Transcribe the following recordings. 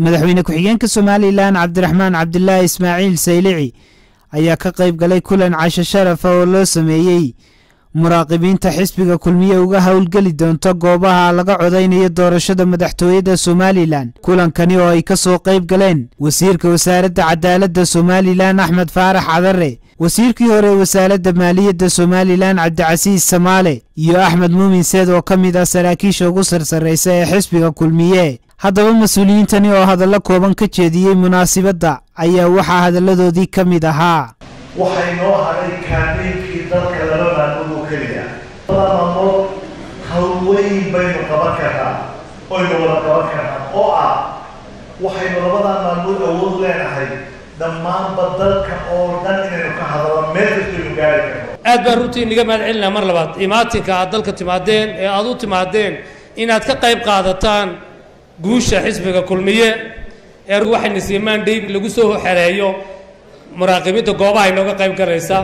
madaxweyne ku-xigeenka somalilan cabdiraxmaan cabdilaahi ismaaciil saylici ayaa ka qayb galay kulan casho sharafa oo loo sameeyey muraaqibiinta xisbiga kulmiye uga howlgeli doonta goobaha laga codaynayo doorashada madaxtooyada somalilan kulankani oo ay ka soo qayb galeen wasiirka wasaaradda cadaaladda somalilan axmed faarax cadare wasiirkii hore wasaaradda maaliyadda somalilan cabdicasiis samaale iyo axmed muumin seed oo ka mid ah saraakiisha ugu sarsarraysa ee xisbiga kulmiye haddaba mas-uuliyiintani oo hadallo kooban ka jeediyey munaasibadda ayaa waxaa hadalladoodii ka mid ahaa waxay noo hadhay kaameynkii dalka laba maalmood oo keliya laba maalmood hawweyn baynu qaban karnaa oynu wada qaban karnaa oo ah waxaynu labadaa maalmood awood leenahay dhammaanba dalka oo dhan inaynu ka hadalno meel kastaynu gaari karno aad baan runtii inaga mahad celinaa mar labaad imaatinka aad dalka timaadeen ee aad u timaadeen inaad ka qayb qaadataan guusha xisbiga kulmiye ee waxayna siimaan dhayb lagu soo xereeyo muraaqibiinta goobaha inooga qayb galaysa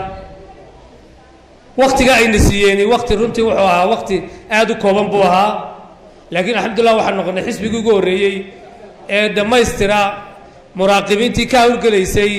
waktiga ayna siiyeen wakti runtii wuxuu ahaa wakti aad u kooban buu ahaa laakiin alxamdulillah waxaan noqonay xisbigii ugu horreeyey ee dhammaystira muraaqibiintii ka howlgelaysay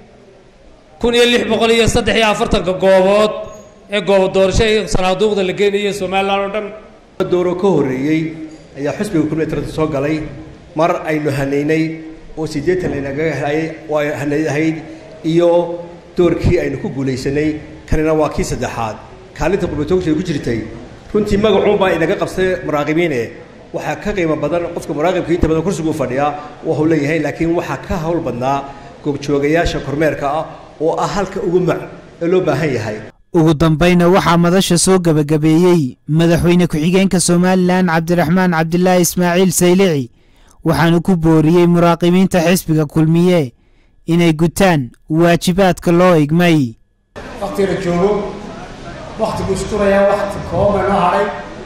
kun iyo lix boqol iyo saddex iyo afartanka goobood ee goobo doorasho ee sanaaduuqda la geenayay somalilan oo dhan dooro ka horreeyey ayaa xisbiga kulmiye taranta soo galay mar aynu hanaynay oo siddeetan laynaga hayay oo hanaydahayd iyo doorkii aynu ku guulaysanay kanina waa kii saddexaad kaalinta qurbatoogshay ku jirtay runtii magacuunbaa inaga qabsay muraaqibiine waxaa ka qiimo badan qofka muraaqibka inta badan kursiguu fadhiyaa waa huu leeyahay laakiin waxaa ka hawl badnaa goobjoogayaasha kormeerka ah oo ah halka ugu mac ee loo baahan yahay ugu dambayna waxaa madasha soo gebagabeeyey madaxweyne ku-xigeenka somalilan cabdiraxmaan cabdilaahi ismaaciil saylici waxaanu ku booriyey muraaqibiinta xisbiga kulmiye inay gutaan waajibaadka loo igmay wakti la joogo waktigu isturayaa wakti kooban noo hadhay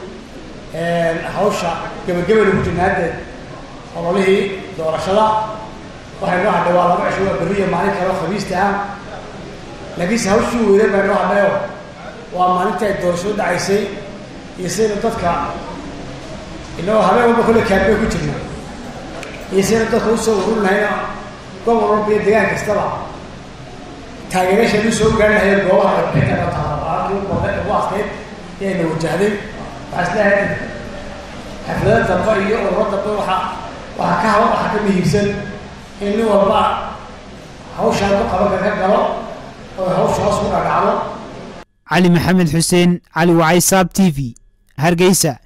hawsha gebagabana ku jirna haddeed ololihii doorashada waxay noo hadhay waa laba cisho waa berriya maalin kale oo khamiista ah laakiinse hawshii weyne baa noo hadhayoo waa maalintii ay doorashadu dhacaysay iyo sidaynu dadka inagoo habeen walba kolle kaabee ku jirna iyo sidaynu dadka usoo ururnahayna gobol walba iyo degaan kastaba taageerashan usoo gaari lahayd goobaha warbixinta taalabaakii ugu adkeyd ayayna wajahday waxaa isleeyahay xaflada dambe iyo ururo dambe waxa waxaa ka hawa waxaa ka muhiimsan in nin walba hawshaan ku qabanka ka galo oo hawsha hoos ku dhadhacdo cali maxamed xuseen cali wacay saab t v hargeysa